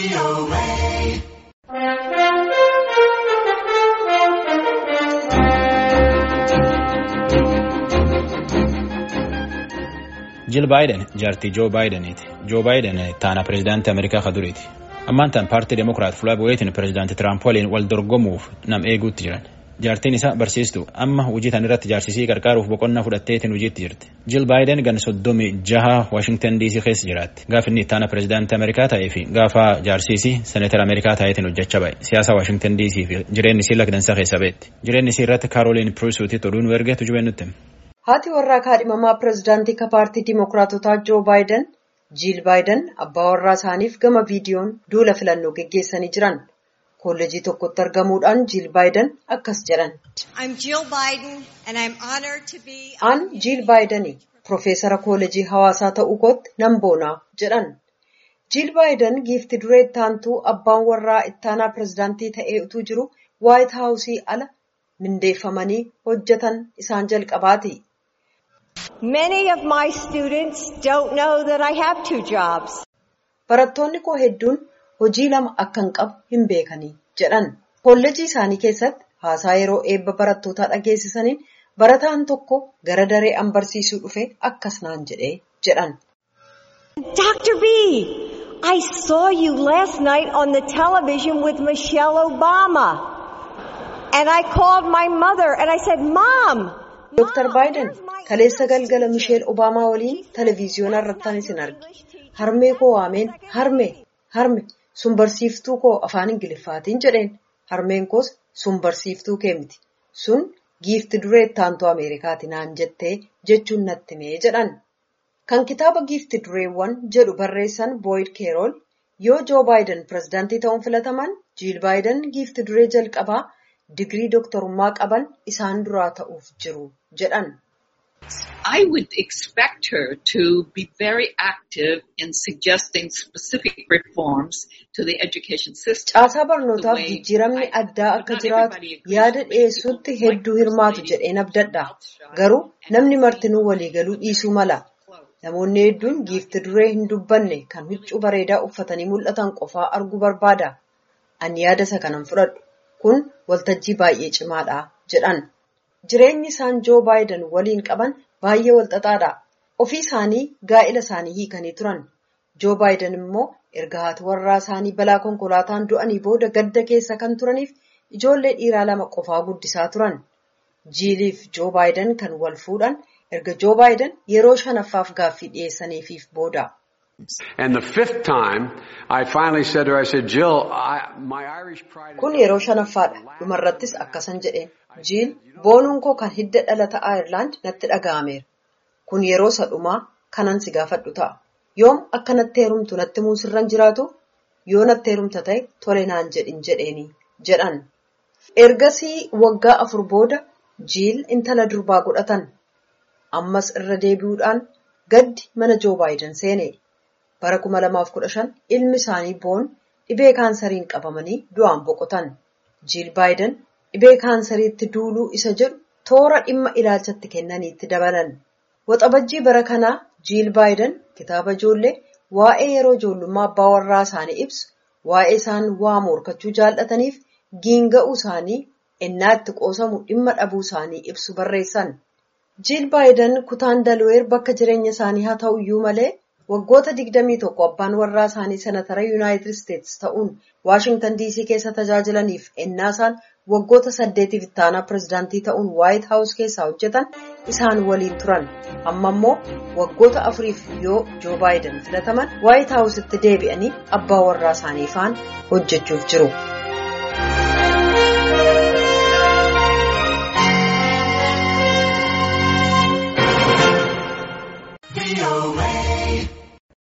Jil Baayiden jaartii Joo Baayideniiti. Joo Baayiden taana pireezidaantii Ameerikaa ka duriiti. Ammaan tan paartii Demokiraat fuula bu'eetiin pireezidaantii Tiraamp waliin wal dorgomuuf nam eeguutti jiran. Jaartiin isaa barsiistuu amma hojii tan irratti jaarsisii qarqaaruuf boqonnaa fudhatteetiin hojiitti jirti. Jil Baayiden gan soddomii jaha Waashingtan DC keessa jiraatti. Gaafa inni taana pireezidaantii Ameerikaa ta'ee fi gaafa jaarsisii seneetara Ameerikaa ta'eetiin hojjechaa ba'e. Siyaasa Waashingtan DC fi jireenyi isii lakdansaa keessa beetti. Jireenyi isii irratti Kaaroliin Piriisuutii oduu nu ergeetu jubeen nutti. Haati warraa kaadhimamaa pireezidaantii ka paartii Dimookiraatotaa Joo Baayiden, Jiil Baayiden abbaa warraa isaaniif gama viidiyoon duula filannoo geggeessanii jiran. Kolleejii tokkotti argamuudhaan Jiil Baayiden akkas jedhan. Aan Jiil Baayidanii Profeesara Kolleejii Hawaasaa ta'uu kootti nan boonaa jedhan. Jiil Baayiden giifti duree ittaantuu abbaan warraa ittaanaa pireezidaantii ta'ee utuu jiru Waayit Haawusii ala mindeeffamanii hojjetan isaan jalqabaati. Many of my students don't know that I have two jobs. Barattoonni koo hedduun hojii lama akkan qabu hin beekanii jedhan. Kolleejii isaanii keessatti haasaa yeroo eebba barattootaa dhageessisaniin barataan tokko gara daree an barsiisuu dhufe akkas naan jedhee jedhan. Dr. B, I saw you last night on the television with Michelle Obama. And I called my mother and I said, Mom. Dr. Baayiden kaleessa galgala Misheel Obaamaa waliin televiziyoona irrattan isin arge. Harmee koo waameen harme harme sun barsiiftuu koo afaan Ingiliffaatiin jedheen. Harmeen koos sun barsiiftuu kee miti. Sun giifti duree ittaantuu Ameerikaati naan jettee jechuun natti mee jedhan. Kan kitaaba giifti dureewwan jedhu barreessan Boyd Keerool yoo Joo Baayiden pireezidaantii ta'uun filataman Jiil Baayiden giifti duree jalqabaa digirii dooktorummaa qaban isaan duraa ta'uuf jiru jedhan. I would expect her to be very active in suggesting specific reforms to the education system. Caasaa barnootaaf jijjiiramni addaa akka jiraatu yaada dhiyeessuutti hedduu hirmaatu jedheen abdadha. Garuu namni martinuu waliigaluu dhiisuu mala. Namoonni hedduun giifti duree hin dubbanne kan huccuu bareedaa uffatanii mul'atan qofaa arguu barbaada. Ani yaada isa kanan fudhadhu. Kun waltajjii baay'ee cimaadha jedhan. Jireenyi isaan Joo Baayiden waliin qaban baay'ee walxaxaadha. Ofii isaanii gaa'ila isaanii hiikanii turan. Joo Baayiden immoo erga haati warraa isaanii balaa konkolaataan du'anii booda gadda keessa kan turaniif ijoollee dhiiraa lama qofaa guddisaa turan. Jiiliif Joo Baayiden kan wal fuudhan erga Joo Baayiden yeroo shanaffaaf gaaffii dhiyeessaniifiif booda. And the fifth time, I finally said to her, I said, Jill, I, my Irish pride... Kun yeroo shanaffaadha. Dhumarrattis akkasan jedheen. Jiil, boonuun koo kan hidda dhalata Ayirlaand natti dhaga'ameera. Kun yeroo sadhumaa kanan si gaafadhu ta'a. Yoom akka natti heerumtu natti muusirran jiraatu? Yoo natti heerumta ta'e tole naan jedhin jedheeni jedhan. Ergasii waggaa afur booda Jiil intala durbaa godhatan. Ammas irra deebi'uudhaan gaddi mana Joo Baayiden seene. Bara 2015 ilmi isaanii boon dhibee kaansariin qabamanii du'aan boqotan. Jiil Baayiden dhibee kaansariitti duuluu isa jedhu toora dhimma ilaalchatti kennaniitti dabalan. Waxabajjii bara kanaa Jiil Baayiden kitaaba ijoollee waa'ee yeroo ijoollummaa abbaa warraa isaanii ibsu, waa'ee isaan waa morkachuu jaallataniif giinga'uu isaanii ennaa itti qoosamu dhimma dhabuu isaanii ibsu barreessan. Jiil Baayiden kutaan Dalweer bakka jireenya isaanii haa ta'u iyyuu malee waggoota 21 abbaan warraa isaanii senatara yuunaayitid isteetsi ta'uun waashingtan diisii keessa tajaajilaniif ennaa isaan waggoota saddeetiif ittaanaa pireezidaantii ta'uun waayit haawus keessaa hojjetan isaan waliin turan amma immoo waggoota afuriif yoo joo baayiden filataman waayit haawusitti deebi'anii abbaa warraa isaanii faan hojjechuuf jiru.